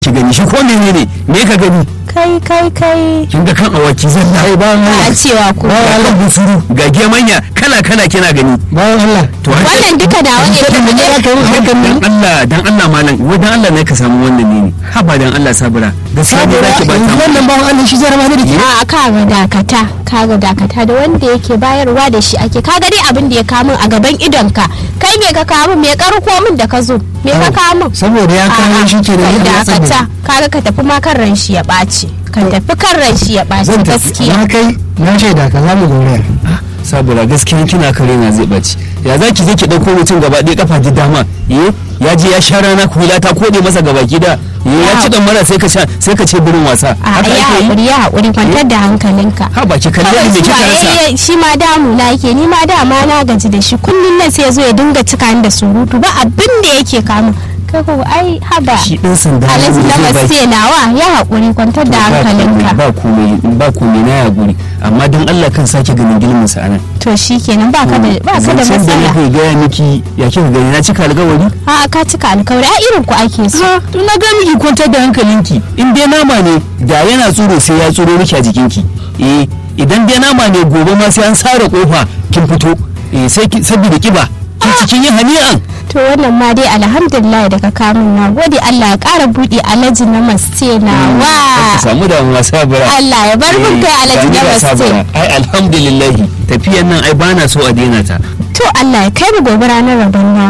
ki gani shi ko menene me ka gani kai kai kai kin ga kan awaki zalla ai ba ba a cewa ko ga kan busuru ga gemanya kala kala kina gani bayan Allah to har- wannan duka da wani Sai da ya kai hakan nan dan Allah dan Allah malam wai dan Allah ne ka samu wannan ne ne haba dan Allah sabira da sabi saboda zaki ba ta wannan bawan Allah shi zai rama da ke a kaga dakata kaga dakata da wanda yake bayarwa da shi ake kaga dai abin da ya kamun a gaban idonka kai me ka kamun me karko min da ka zo me ka kamun saboda ya kawo shi ke da A'a, yadda ya dakata tsada kaga ka tafi ma kan ran shi ya ɓaci ka tafi kan ran shi ya ɓaci zan tafi gaskiya na kai na ce da ka za mu gauraya sabira gaskiya kina kare na zai baci ya zaki je ki dauko mutum gaba ɗaya kafa ji dama eh ya je ya sha rana kula ta kode masa gaba gida eh ya ci dan mara sai ka sha sai ka ce birin wasa a haka ya ake yi haƙuri ya haƙuri kwantar da hankalinka ha ba ki kalle kawai ni me kika zuwa rasa yayi- shi ma damu na yake ni ma dama na gaji da shi kullum nan sai ya zo ya dinga cika ni da surutu ba abin da yake kamun kai ko ai haba shi dan sanda ne alhaji na zai baki. mace nawa ya haƙuri kwantar da hankalinka ba komai ba komai na ya guri amma dan Allah kan sake ganin gilmin sa anan to shikenan ba ka da ba ka da Zancen da matsala nake gaya miki ya kika gani na cika alƙawari a ka cika alkawari a irin ku ake so ha to na ga miki kwantar da hankalinki in dai nama ne da yana tsoro sai ya tsoro miki a jikinki eh idan dai nama ne gobe ma sai an sare kofa kin fito eh sai ki saboda kiba kin cikin yin hani'an to wannan ma dai alhamdulillah daga kamun na gode Allah ya ƙara buɗe alhaji na maste na ka wa samu damuwa sabira Allah ya bar mun kai alhaji na maste ai alhamdulillah tafiyan nan ai bana so a daina ta to Allah ya kai mu gobe ranar rabon na